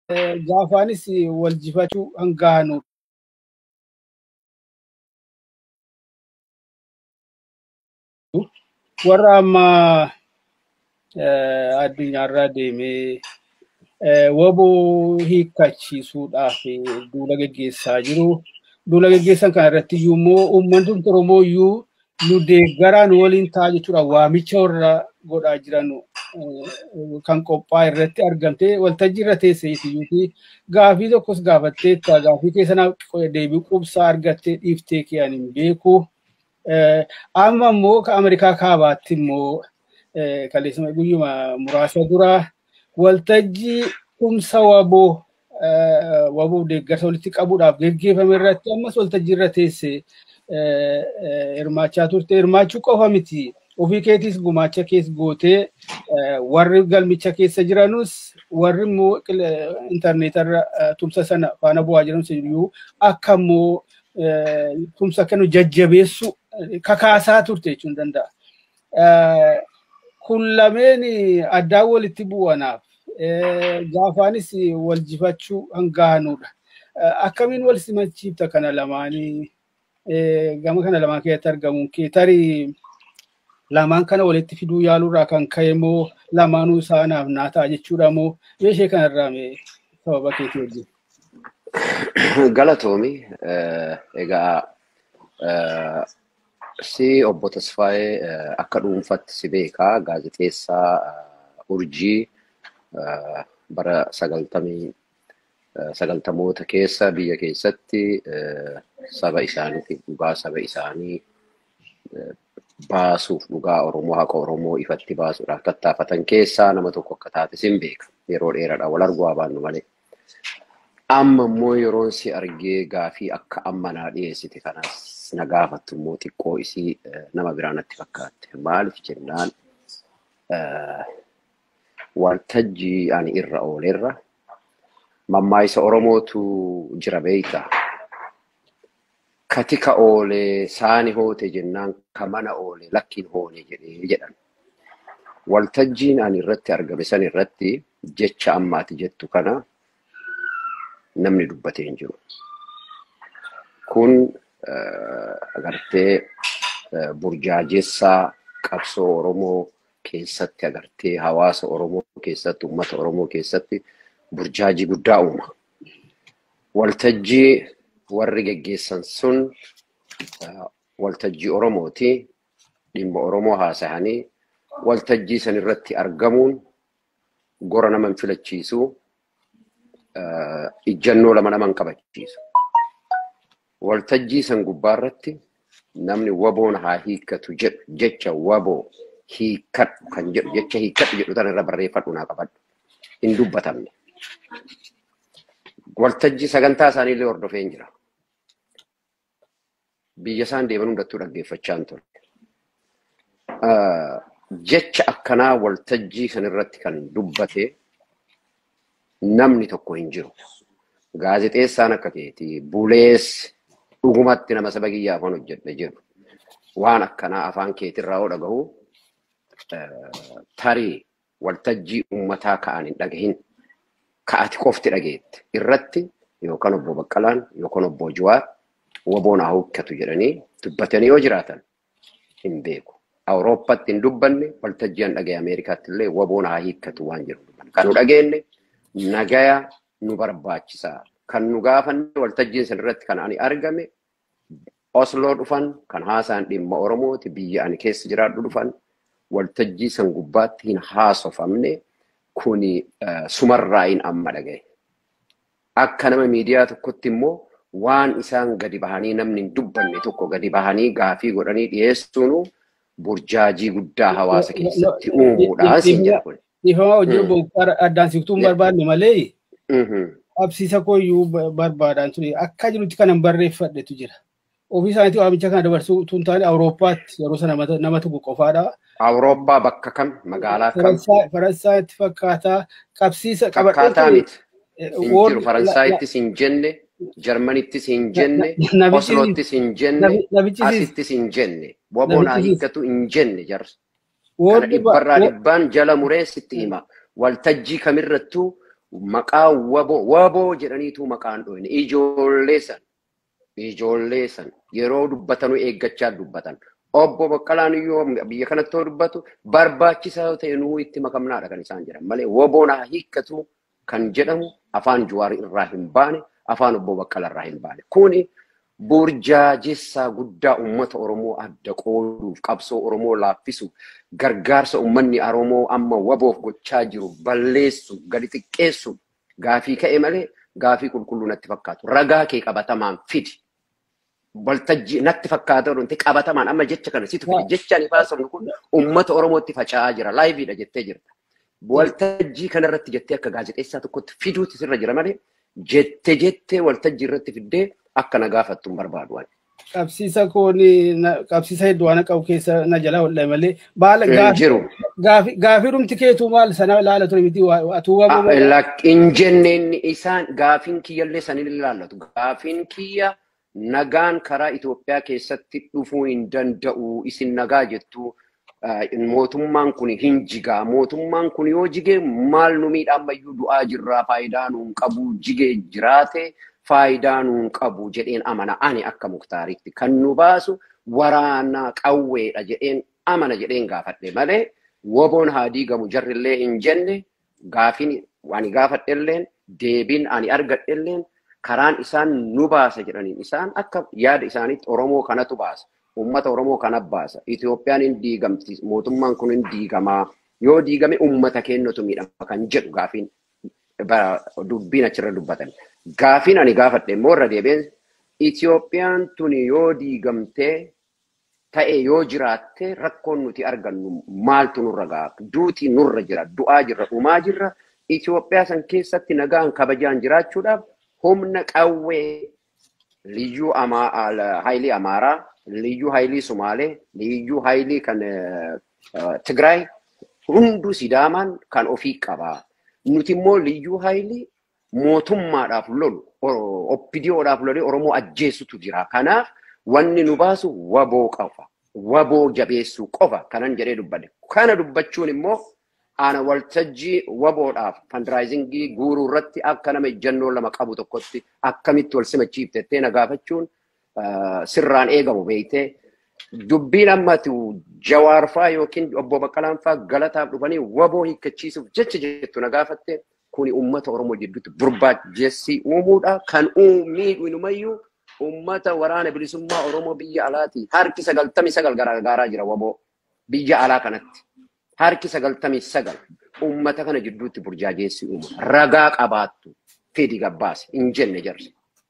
gaafaanis wal jifachuu hangaanu. Warra amma addunyaarra deemee waboo hiikkachiisuudhaaf duula geggeessaa jiru. Duula geggeessan kana irratti iyyuu immoo uummanni Oromoo iyyuu nu deeggaraan waliin ta'a jechuudha. Waamicha warra godhaa jiran kan qophaa'e irratti argamtee waltajjii irra teessee iyyuu gaafii tokkos gaafatteetta gaafii keessa deebii qubsaa argattee dhiiftee kee hin beeku. Amma immoo Ameerikaa kaabaatti immoo kaleessuma guyyuma muraasa dura waltajjii tumsa waboo waboo deeggarsa walitti qabuudhaaf geggeeffame irratti ammas waltajjii irra teessee hirmaachaa turte. Hirmaachuu qofa miti. Ofii keetis gumaacha kees gootee warri galmicha keessa jiranus warri immoo intarneetarra tumsa sana faana bu'aa jiranus iyyuu akka immoo tumsa kennu jajjabeessu kakaasaa turte jechuun danda'a. Kun lameen addaan walitti bu'anaaf gaafaanis wal jifachuu hangaanuudha. Akkamiin wal simachiifta kana lamaanii gama kana lamaan keessatti argamuun kee tarii lamaan kana walitti fiduu yaaluurraa kan ka'e moo lamaanuu isaanaaf naa ta'a jechuudha moo meeshee kanarraa mee sababa keetii wajjin. Galatoomi egaa si obbo Tasfaayee akka dhuunfatti si beekaa gaazexeessaa urjii bara sagaltamii sagaltamoota keessa biyya keessatti saba isaaniitiif dhugaa saba isaanii baasuuf dhugaa Oromoo haqa Oromoo ifatti baasuudhaaf tattaafatan keessaa nama tokko akka taate sin beeka. Yeroo dheeraadhaan wal arguu baannu malee. Amma immoo yeroon si argee gaafii akka amma naa dhiyeessite kanas na gaafattu immoo xiqqoo isii nama biraa natti fakkaatte. Maaliif jennaan waltajjii ani irra oolerra mammaayisa Oromootu jira beeyta. Kati ka oolee saani hoote jennaan ka mana oolee lakkiin hoone jedhee jedhan. Waltajjiin ani irratti argame san irratti jecha ammaati jettu kana namni dubbatee hin jiru. Kun agartee burjaajessaa qabsoo Oromoo keessatti agartee hawaasa Oromoo keessatti uummata Oromoo keessatti burjaajii guddaa uuma. Waltajjii warri geggeessan sun waltajjii Oromooti. Dhimma Oromoo haasa'anii waltajjii san irratti argamuun gora nama hin filachiisu. Ijjannoo lama nama hin qabachiisu. Waltajjii san gubbaarratti namni waboon haa hiikkatu jedhu jecha waboo hiikkadhu kan jedhu jecha hiikkadhu jedhu tan irra barreeffadhu naa qabadhu. Hin dubbatamne. Waltajjii sagantaa isaaniillee hordofee hin jira. Biyya isaan deeman hundattuu dhaggeeffachaa hin ture. Jecha akkanaa waltajjii sanirratti kan dubbate namni tokko hin jiru. Gaazexeessaan akka keetii bulees dhugumatti nama saba kiyyaa afaan hojjedhe jiru. Waan akkanaa afaan keetirraa yoo dhagahu tarii waltajjii uummataa ka'an hin dhagahin ka'ati qofti dhageette irratti yookaan obbo Baqqalaan yookaan obbo Jawaar waboon haa hiikkatu jedhanii dubbatanii yoo jiraatan hin beeku. Awurooppaatti hin dubbanne waltajjii an dhagaye Ameerikaatti illee waboon haa hiikkatu waan jiru. Kan nu dhageenye nagaya nu barbaachisaa. Kan nu gaafanne waltajjiin san irratti kan ani argame Osloo dhufan kan haasaan dhimma Oromooti biyya ani keessa jiraadhu dhufan waltajjii san gubbaatti hin haasofamne kuni sumarraa hin amma dhagaye. Akka nama miidiyaa tokkotti immoo waan isaan gadi bahanii namni hin dubbanne tokko gadi bahanii gaafii godhanii dhiyeessuun burjaajii guddaa hawaasa keessatti uumuudhaan siin jedha kun. Dhiifamaa hojii bokkaara addaan siqtuu hin barbaanne malee qabsiisa kooyyuu barbaadaan ture akka jirutti kanan barreeffadhetu jira. Ofii isaaniitii waamicha kana dabarsuu tun taane Awurooppaatti yeroo sana nama tokko qofaadha. Awurooppaa bakka kam magaalaa kam? Faransaayatti fakkaataa qabsiisa Fakkaataa miti. Hin jiru Faransaayittis hin jenne, Jarmanittis hin jenne, Osloottis hin jenne, asittis hin jenne. Waboon haa hiikkatu hin jenne jarri. Kana dhibbarraa dhibbaan jala muree sitti hima. Waltajjii kamirrattuu maqaa waboo waboo jedhaniitu maqaan dhoyne ijoollee san ijoollee san yeroo dubbatanuu eeggachaa dubbatan. Obbo Baqqalaan iyyuu biyya kanatti yoo dubbatu barbaachisaa ta'e nuu itti makamnaadha kan isaan jedhan malee woboon haa hiikkatu kan jedhamu afaan Juwaarii irraa hin baane afaan obbo Baqqala irraa hin baane. Kuni burjaajessaa guddaa uummata Oromoo adda qooduuf qabsoo Oromoo laaffisuuf gargaarsa uummanni Oromoo amma waboof gochaa jiru balleessu gadi xiqqeessu gaafii ka'e malee gaafii qulqulluu natti fakkaatu. Ragaa kee qabatamaan fidi. Waltajjii natti fakkaata wanti qabatamaan amma jecha kana situ fidi. Jecha ani baasamu kun uummata Oromootti faca'aa jira. Laayiviidha jettee jirta. Waltajjii kanarratti jettee akka gaazexeessaa tokkotti fiduuti sirra jira malee jettee jettee waltajjii irratti fiddee akka na gaafattu hin barbaadu. Qabsiisa kun qabsiisa hedduu waan qabu keessa na jala hodhame malee baala jiru. gaafii dhumti keetu maal sana ilaala ture miti atuu Hin jenneen isaan gaafiin kiyyallee sanin ilaallatu. Gaafiin kiyya nagaan karaa Itoophiyaa keessatti dhufuu hin danda'u isin nagaa jettu mootummaan kun hin jigaa. Mootummaan kun yoo jige maal nu miidhammayyuu du'aa jirraa faayidaa nuun qabu jigee jiraate. faayidaa nuun qabu jedheen amana ani akka muktaaritti kan nu baasu waraana qawweedha jedheen amana jedheen gaafadhe malee woboon haa diigamu jarrillee hin jenne gaafiin ani gaafadhelleen deebiin ani argadhelleen karaan isaan nu baasa jedhaniin isaan akka yaada isaaniitti Oromoo kanatu baasa. Uummata Oromoo kana baasa. Itoophiyaan hin diigamti. Mootummaan kun hin diigamaa. Yoo diigame uummata keenyatu miidhama kan jedhu gaafiin dubbiin achirra dubbatan. Gaafiin ani gaafadhe immoo irra deebiin Itoophiyaan tun yoo diigamtee ta'e yoo jiraatte rakkoon nuti argannu maaltu nurra ga'a? Duuti nurra jira, du'aa jirra, dhumaa jirra. Itoophiyaa san keessatti nagaan kabajaan jiraachuudhaaf humna qawwee liyyuu haayilii Amaaraa, liyyuu haayilii Sumaalee, liyyuu haayilii kan Tigraay hunduu Sidaamaan kan ofii qabaa. Nuti immoo liyyuu haayilii mootummaadhaaf lolu oppidiyoodhaaf lolee Oromoo ajjeessutu jira. Kanaaf wanni nu baasu waboo qofa. Waboo jabeessuu qofa kanan jedhee dubbadhe. Kana dubbachuun immoo ana waltajjii waboodhaaf fandraayizingii guuruu irratti akka nama ejjennoo lama qabu tokkotti akkamitti wal simachiiftettee na gaafachuun sirraan eegamu beektee dubbiin ammati jawaarfaa yookiin obbo Baqqalaan fa'aa galataaf dhufanii waboo hiikkachiisuuf jecha jettu na gaafatte kuni uummata Oromoo jidduutti burjaajessi uumuudha. Kan miidhu inumayyuu uummata waraana bilisummaa Oromoo biyya alaati. Harki sagaltamii sagal gargaaraa jira waboo biyya alaa kanatti. Harki sagaltamii sagal uummata kana jidduutti burjaajessi uumu. Ragaa qabaattu fedi gabbaase hin jenne jarri.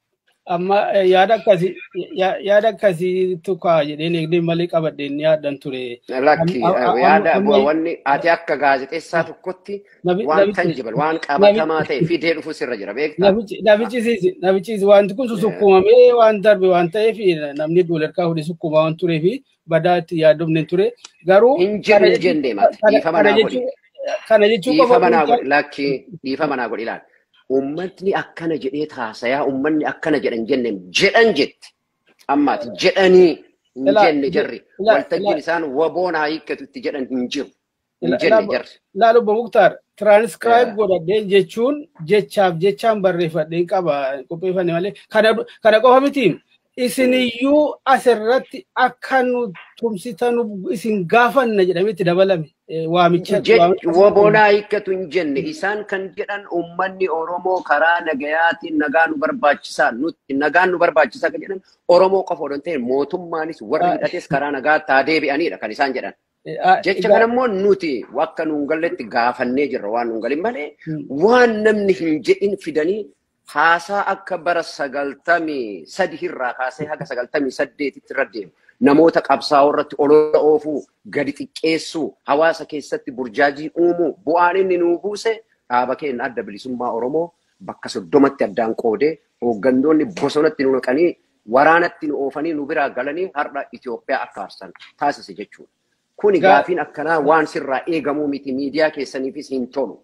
amma yaada akkasii yaada akkasii tukaa jedheen eegdee malee qabadheen yaadan ture. Lakki yaada wanni ati akka gaazexeessaa tokkotti waan tanjibal waan qabatamaa ta'e fidee dhufu sirra jira beektaa. Nabichisiisi nabichisiisi wanti kun sukkumamee waan darbe waan ta'eef namni doolarkaa fuudhee sukkumaa waan turee fi badaa itti yaadamne ture garuu. Hin jenne jenne mati dhiifama naa godhi. Kana jechuun Dhiifama naa godhi lakki dhiifama naa godhi ilaali. Uummatni akkana jedhee taasayaa uummanni akkana jedhan jenne jedhan jette. Ammaati jedhanii hin jenne jarri. Waltajjiin isaan waboon haa hiikkatu itti jedhan hin jiru. Hin jenne jarri. Laal obbo Muktaar tiraanskraayib godhadhee jechuun jechaaf jechaan barreeffadhee qaba qopheeffanne malee kana qofa miti. Isiniyyuu asirratti akka nu tumsitan isin gaafanna jedhamee itti dabalame waamicha. Waboonaa hiikkatu hin jenne isaan kan jedhan uummanni Oromoo karaa nagayaatiin nagaa nu barbaachisaa nutti nagaan nu barbaachisaa kan jedhan Oromoo qofa odoo ta'e mootummaanis warri hidhates karaa nagaa taa deebi'anidha kan isaan jedhan. Jecha kana immoo nuti akka nuun galletti gaafannee jirra waan nuun galin malee waan namni hin jedhin fidanii haasaa akka bara sagaltamii sadi irraa kaasee haga sagaltamii saddeetitti irra deemu. Namoota qabsaa'oo irratti olola oofuu, gadi xiqqeessuu, hawaasa keessatti burjaajii uumuu, bu'aan inni nuu buuse dhaaba keenya adda bilisummaa Oromoo bakka soddomatti addaan qoodee hooggantoonni bosonatti nu naqanii waraanatti nu oofanii nu biraa galanii har'a Itoophiyaa akka aarsan taasise jechuudha. Kuni gaafiin akkanaa waan sirraa eegamuu miti miidiyaa keessaniifis hin tolu.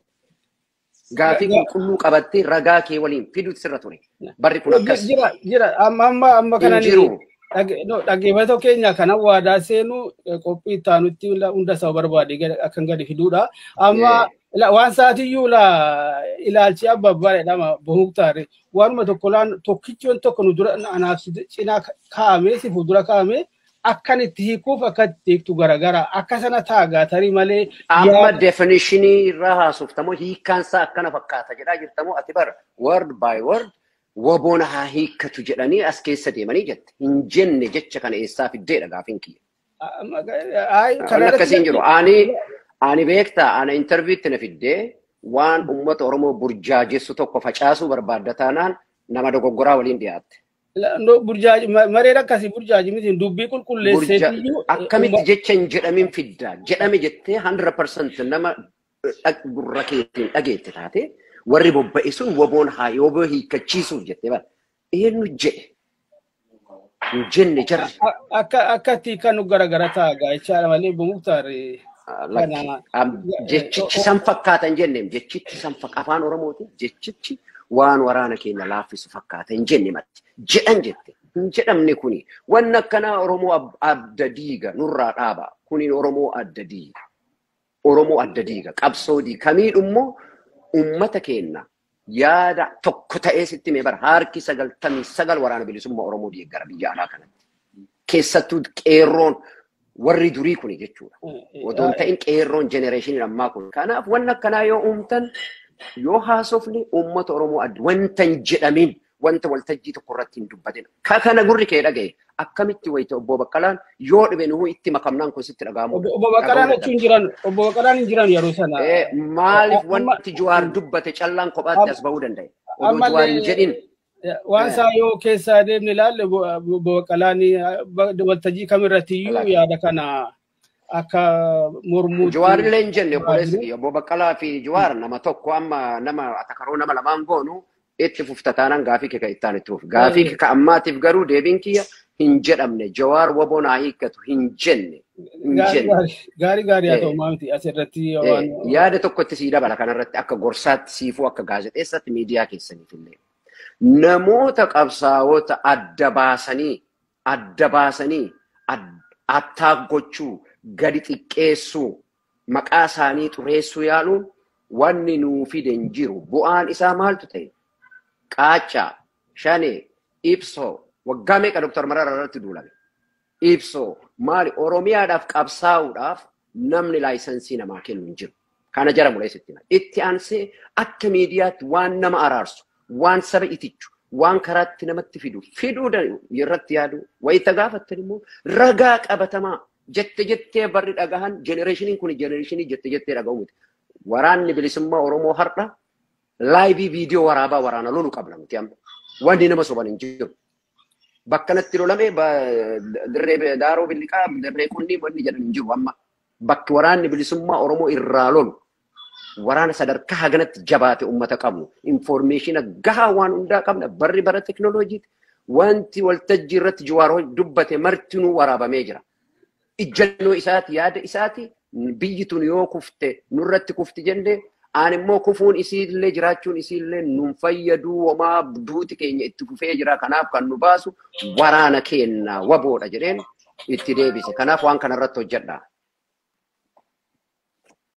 Gaafii qulqulluu qabattee ragaa kee waliin fiduutu sirra ture. Barri kun akkas. Jira jira amma amma amma kana jiru. dhaggeeffatoo keenya kana waadaa seenuu qophii itti aanutti hunda isaa barbaade akkan gadi fiduudha. Amma waan saatiyyuu la ilaalchi abba bareedhama bohuktaare waanuma tokko laan tokkichoon tokko nu dura anaaf cinaa kaa'amee si fuuldura kaa'amee akkan itti hiikuuf akka itti hiiktu garagara akka sana taagaa tarii malee. Amma definishinii irraa haasoftamoo hiikkaansaa akkana fakkaata jedhaa jirtamoo ati bara word by word waboona haa hiikkatu jedhanii as keessa deemanii jette. Hin jenne jecha kana eessaa fiddeedha gaafiin kiyya. Kan akkasiin jiru. Ani ani beektaa ana intarviitti na fiddee waan uummata Oromoo burjaajessu tokko facaasuu barbaadda taanaan nama dogoggoraa waliin dhiyaatte. Mareen akkasii burjaaji miti dubbii qulqulleesseetiyyuu. Akkamitti jecha hin jedhamin fiddaa jedhame jettee 100% nama gurra keetiin dhageette taate warri bobba'e sun waboon haa yoo hiikkachiisuuf jettee bara. Eenyu jedhe? Hin jenne jarri. Akkatti kan nu garagara taagaa jechaadha malee bumuktaare. Jechichi san fakkaata hin jenneem jechichi san afaan Oromooti jechichi waan waraana keenya laaffisu fakkaata hin jenne matti jedhan jette hin jedhamne kuni wanni akkanaa Oromoo adda diiga nurraa dhaaba kuni Oromoo adda diiga Oromoo adda diiga qabsoo diiga kamiidhummoo ummata keenya yaada tokko ta'ee sitti mee bara harki sagaltamii sagal waraana bilisummaa Oromoo deeggara biyya alaa kanatti keessattuu qeerroon warri durii kuni jechuudha. Odoon ta'in qeerroon jenereeshinii ammaa kun. Kanaaf wanni akkanaa yoo uumtan yoo haasofne uummata Oromoo adda wanta hin jedhamin wanta waltajjii tokko irratti hin dubbatin. Ka kana gurri kee dhagaye akkamitti wayita obbo Baqqalaan yoo dhibe nuhu itti makamnaan kun sitti dhaga'amu. Obbo Baqqalaan achi hin jiran obbo Baqqalaan hin jiran yeroo sana. Maaliif wanti Jawaar dubbate callaan kophaatti as bahuu danda'e? Odoo Jawaar hin jedhin. Waan isaa yoo keessaa deemne ilaalle obbo Baqqalaan waltajjii kamirratti iyyuu yaada kana akka mormuu. Jawaar illee hin jenne obboleessi obbo Baqqalaa fi Jawaar nama tokko amma nama atakaroo nama lamaan goonu itti fuftataanan gaafii kee kan ittaan itti fufu. Gaafii kee kan ammaatiif garuu deebiin kiyya hin jedhamne Jawaar waboo naa hiikkatu hin jenne. Gaarii gaarii haa ta'u maamti asirratti Yaada tokkotti sii dabala kanarratti akka gorsaatti siifuu akka gaazexeessatti miidiyaa keessaniif illee. Namoota qabsaa'ota adda baasanii adda baasanii attaak gochuu gadi xiqqeessuu maqaa isaanii xureessuu yaaluun wanni nuu fide hin jiru. Bu'aan isaa maaltu ta'e? Qaacaa, Shanee, Ibsoo, waggaa meeqa Dooktar Mararaa irratti duulame? Ibsoo, maali Oromiyaadhaaf qabsaa'uudhaaf namni laayisansii namaa kennu hin jiru. Kana jara mul'eessitti. Itti aansee akka miidiyaatti waan nama araarsu, waan saba itichu, waan karaatti namatti fidu, fiduu irratti yaadu, wayita gaafattan immoo ragaa qabatamaa jette jettee barri dhagahan jenereeshiniin kun jenereeshinii jette jettee dhaga'u miti. Waraanni bilisummaa Oromoo har'a laayivii viidiyoo waraabaa waraana lolu qabna nuti amma. Wanni nama soban hin jiru. Bakka natti lolame dirree daaroo billiqaa dirree kunni wanni jedhan hin jiru amma. Bakki waraanni bilisummaa Oromoo irraa lolu waraana sadarkaa haganatti jabaate uummata qabnu infoormeeshina gahaa waan hundaa qabna barri bara teknooloojiiti. Wanti waltajjii irratti Jawaar dubbate martinuu waraabamee jira. Ijjannoo isaati yaada isaati biyyi tun yoo kufte nurratti kufti jennee aan immoo kufuun isiillee jiraachuun isiillee nun fayyaduu homaa duuti keenya itti kufee jira kanaaf kan nu baasu waraana keenya waboodha jedheen itti deebise kanaaf waan kanarratti hojjedha.